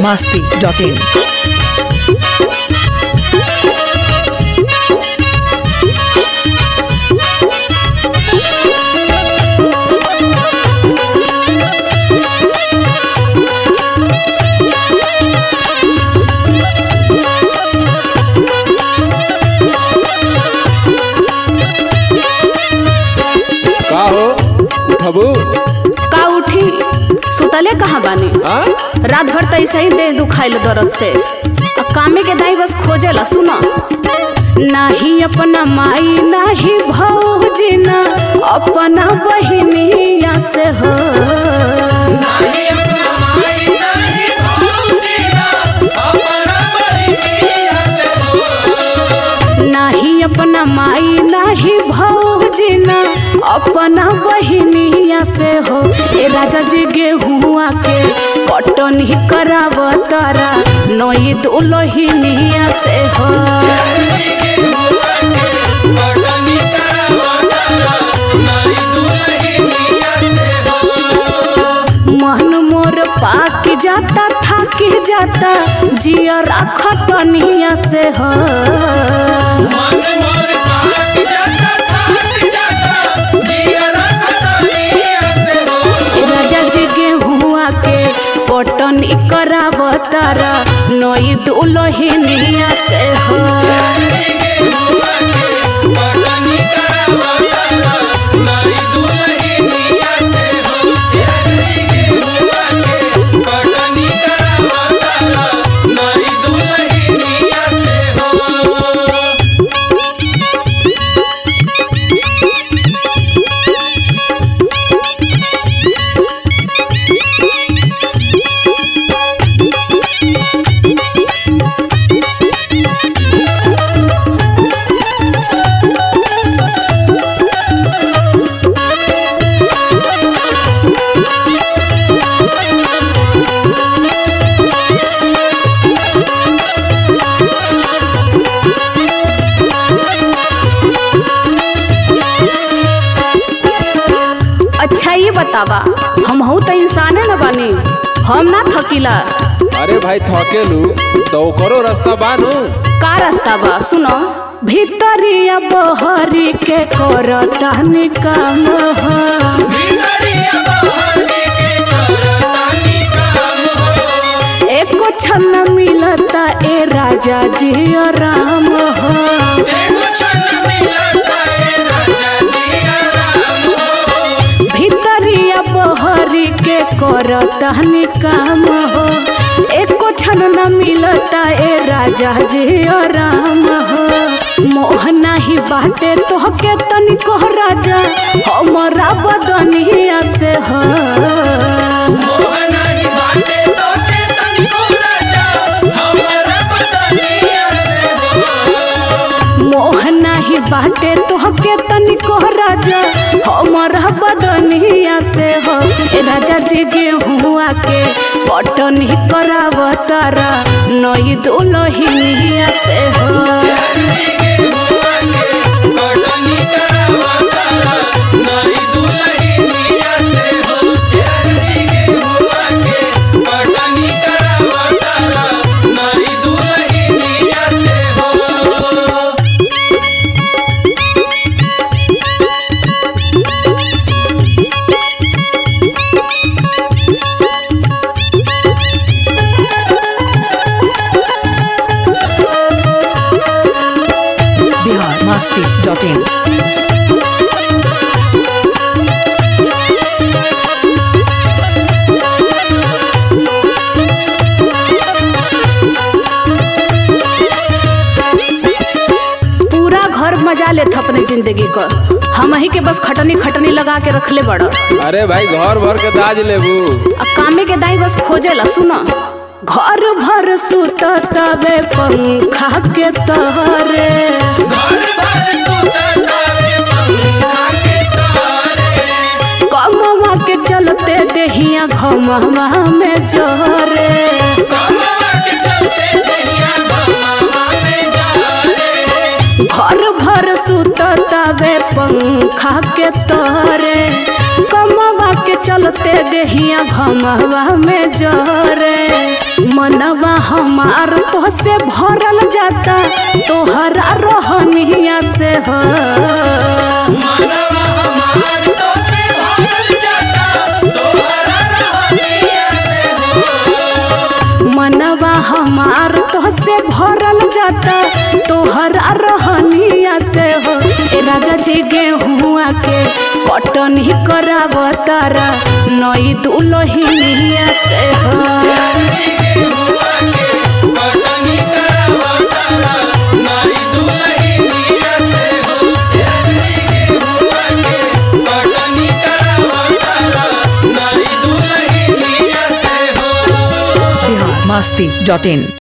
masti.in. का हो उठबू का उठी सुतले कहाँ बानी हाँ रात भर तो ऐसे ही देह दुखाइल दर्द से आ कामे के दाई बस खोजेला सुना नाही अपना माई नाही भौजी ना अपना बहिनिया से हो नाही अपना माई नाही भौजी ना अपना बहिनिया से हो ए राजा जी गेहुआ के कटन ही कराव तारा नई दुलहिनिया से हो मन मोर पाक जाता थाक जाता जिया खटनिया से हो ए राजा जी गेहुआ के पटन कराव तारा नई दुलहिनिया से हो अच्छा ये बतावा हम हूँ तो इंसाने न बानी हम ना थकीला अरे भाई थकेलू तो करो रास्ता बानू का रास्ता बा सुनो भीतरिया बहरी के करता निकाम हो एको छन मिलता ए राजा जी राम हो भीतरिया बहरी के करता निकाम हो एको छन न मिलता ए राजा जी राम हो मोह नाही बाटे तोहके तनिको राजा हमरा बदनिया से हो मोह नाही बाटे तोहके तनिको राजा हमर बदनिया से हो ए राजा जी गेहुआ के पटन ही कराव तारा नई दुलहिनिया से हो Bihar masti.in. पूरा घर मजा लेत अपने जिंदगी को हम ही के बस खटनी खटनी लगा के रखले बड़ अरे भाई घर भर के दाज लेबू आ कामे के दाई बस खोजेला सुनो घर भर सुत तबे पंखा के तहरे कमवा के चलते देहिया घमवा में जहरे घर भर सुत तबे पंखा के तहरे कमवा के चलते देहिया घमवा में जरे मनवा हमार तो से भरल जाता तोहरा रहनिया से हो मनवा हमार तो से भरल जाता तोहरा रहनिया से हो ए राजा जी गेहुआ के कटनी करावतारा नई दुलहिनिया से हो बिहार मस्ती डॉट इन